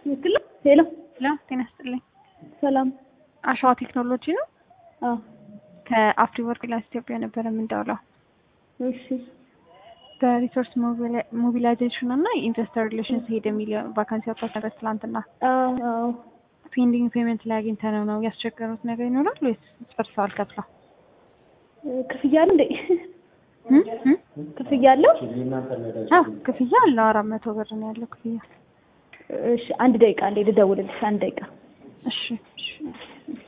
ትክክል ነው። ሄሎ ሄሎ ጤና ይስጥልኝ። ሰላም። አሸዋ ቴክኖሎጂ ነው። አዎ ከአፍሪ ወርክ ላስ ኢትዮጵያ ነበረ የምንደውለው እሺ በሪሶርስ ሞቢላይዜሽን እና የኢንቨስተር ሪሌሽንስ ሄድ የሚል ቫካንሲ ወጥቷል ነበር ትላንትና። አዎ አዎ ፔንዲንግ ፔመንት ላይ አግኝተነው ነው ያስቸገሩት ነገር ይኖራል ወይስ ጨርሰዋል ከፍለው? ክፍያ አለ እንዴ? እም? እም? ክፍያ አለው? አዎ ክፍያ አለው። አራት መቶ ብር ነው ያለው ክፍያ። እሺ አንድ ደቂቃ እንዴ ልደውልልሽ። አንድ ደቂቃ እሺ እሺ